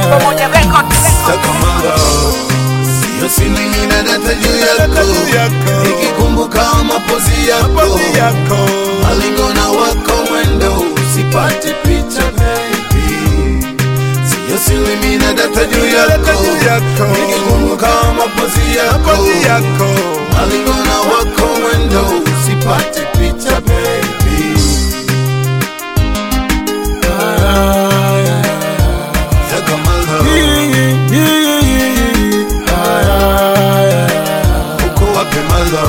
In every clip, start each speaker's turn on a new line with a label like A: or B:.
A: Pamoja Records.
B: Sakamanga, sio siri nina data juu yako, nikikumbuka mapozi yako, malingo na wako mwendo, usipate picha baby. Sio siri nina data juu yako, nikikumbuka mapozi yako, malingo na wako mwendo, usipate picha baby. Sakamanga, uko wapi manga?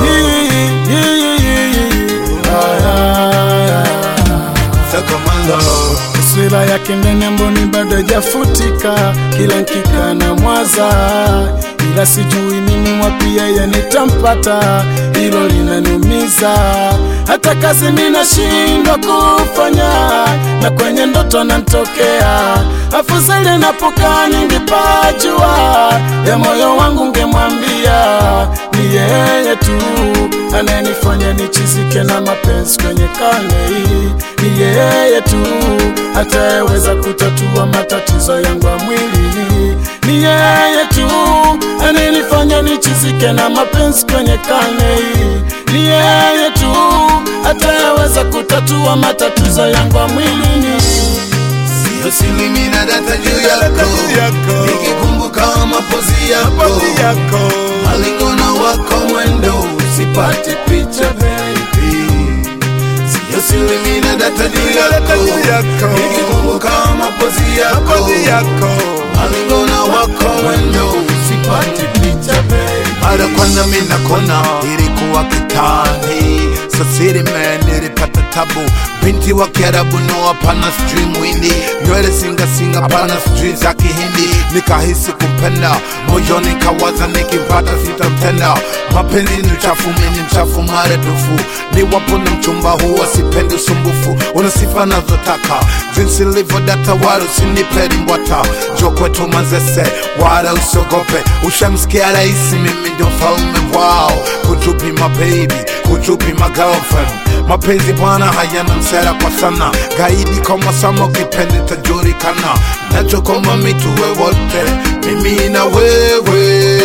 B: Sakamanga.
C: Taswira yake ndani ya mboni bado hajafutika, kila nkika na mwaza, ila sijui mimi wapi yeye nitampata, hilo linaniumiza. Hata kazi ninashindwa kufanya, na kwenye ndoto nantokea, afadhali napokaa ningepajua, ya moyo wangu ngemwambia ni yeye tu anayenifanya nichizike na mapenzi kwenye karne hii. Ni yeye tu atayeweza kutatua matatizo yangu ya mwili. Ni yeye tu anayenifanya nichizike na mapenzi kwenye karne hii. Ni yeye tu atayeweza kutatua matatizo yangu ya mwili.
B: Sio siri nina data juu yako, nikikumbuka mapozi yako, malingo na wako mwendo, usipate picha baby. Sio siri nina data juu yako, nikikumbuka mapozi yako, malingo na wako mwendo, usipate picha baby. Mara kwanza mimi nakona ilikuwa kitani sasiri man nilipata tabu binti wa kiarabu no hapana sijui mwindi nywele singa singa pana sijui za kihindi nikahisi kumpenda moyoni kawaza nikimpata sitamtenda mapenzi ni uchafu mini mchafu maradufu ni wapo na mchumba huwa sipendi usumbufu una sifa nazotaka jinsi livyo data wala usinipeli mbwata jo kwetu mazese wala usiogope ushamsikia rahisi mimi ndio mfalme wao kuchupi mababy kuchupi magirlfriend mapenzi bwana hayana msera kwa sana gaidi kama sama ukipende tajulikana nachokoma mituwe wote mimi na wewe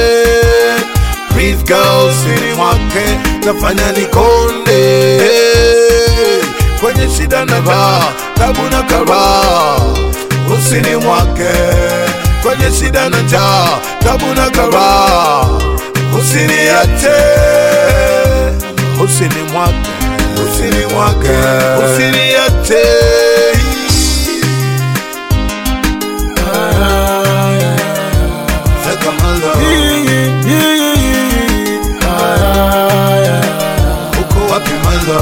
B: Please girl, siri mwake nafanya nikonde kwenye shida na raha, tabu na karaha, usini mwake kwenye shida na njaa, tabu na karaha, usiniache, usini mwake, usini mwake, usiniache. Sakamanga, uko wapi manga?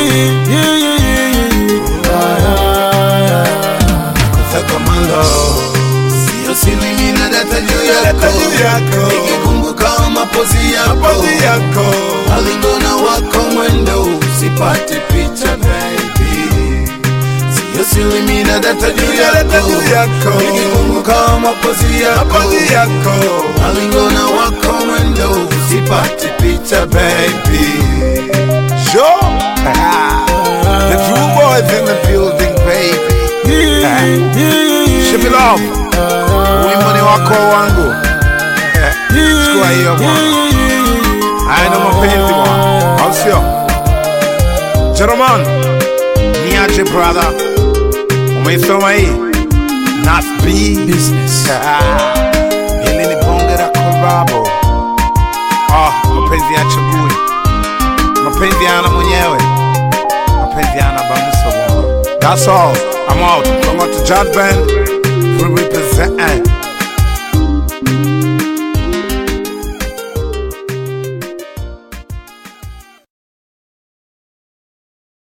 B: Sakamanga, sio siri nina data juu yako, nikikumbuka mapozi yako, malingo na wako mwendo, usipate picha baby. Sio siri nina data juu yako, nikikumbuka mapozi yako, malingo na wako mwendo, usipate picha baby. Sure. the true boys in the building baby. Shippy love. Wimbo ni wako wangu. Chukua hiyo bwana. Haya ndo mapenzi bwana. Au sio? Jeroman. Niache brother. Umeisoma hii? Nas B.
C: Business.
B: Hili ni bonge la korabo. Ah, mapenzi ya chagui. Mapenzi yana mwenyewe. Mapenzi yana bamusa bwana. That's all. I'm out. From out to Jazz Band.